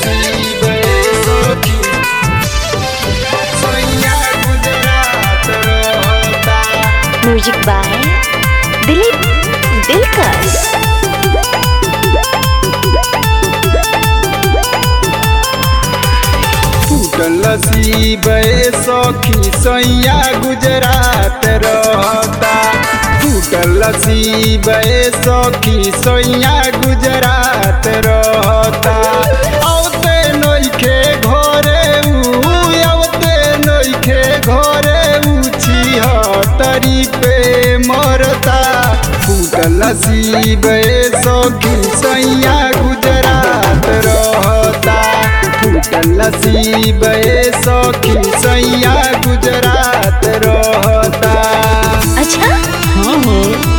नसीब सखी सैया गुजरात रहता म्यूजिक बाय दिलीप दिलकश टूटल नसीब सखी सैया गुजरात रहता टूटल नसीब सखी सैया गुजरात रहता औते नइखे घरे उ औते नइखे घरे उची तरी पे मरता टूटल नसीब सखी सैया गुजरात रहता टूटल नसीब सखी सैया गुजरात रहता अच्छा हाँ हो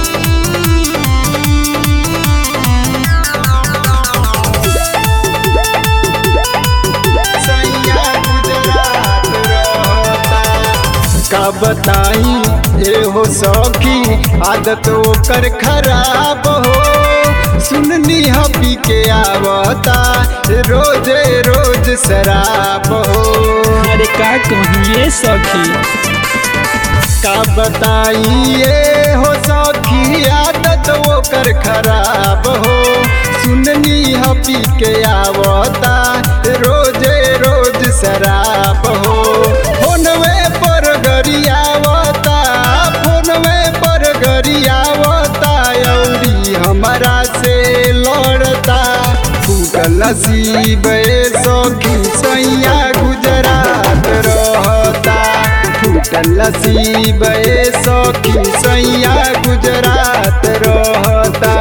सैया गुजरात रहता का बताई ए हो सखी आदत ओकर खराब हो सुननी हपी के आवता रोजे रोज शराब हो अरे का कहिए सखी का बताइए हो सखी आदत ओकर खराब हो सुननी हपी के आवता रोजे रोज शराब हो फोनवे पर गरियावता फोनवे पर गरियावता औरी हमारा से लड़ता फूटल नसीब सखी सैया गुजरात रहता टूटल नसीब सखी सैया गुजरात रहता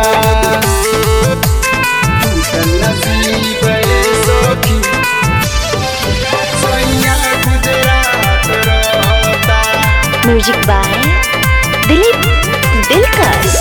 टूटल नसीब सखी सैया गुजरात रहता म्यूजिक बाय दिलीप दिलकश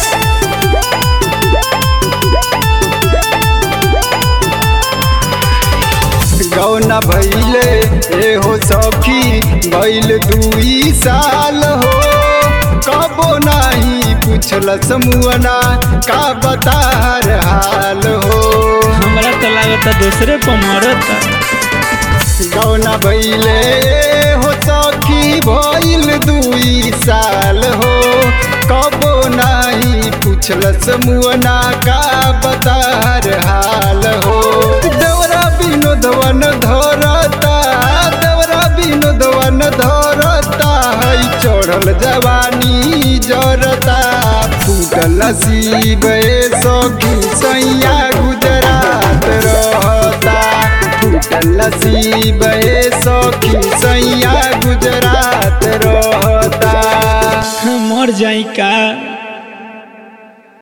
गौना भैले ए हो सखी भैल दुई साल हो कबो नाही पूछल समुअना का बतार हाल हो हमरा तो लागता दूसरे पर मरता गौना भैले ए हो सखी भैल दुई साल हो कबो नाही पूछल समुअना का बतार हाल हो देवरा विनोदवन धरता देवरा विनोदवन धरता है चढ़ल जवानी जरता फूटल नसीब सखी सैया गुजरात रहता टूटल नसीब सखी सैया गुजरात रहता मर जाई का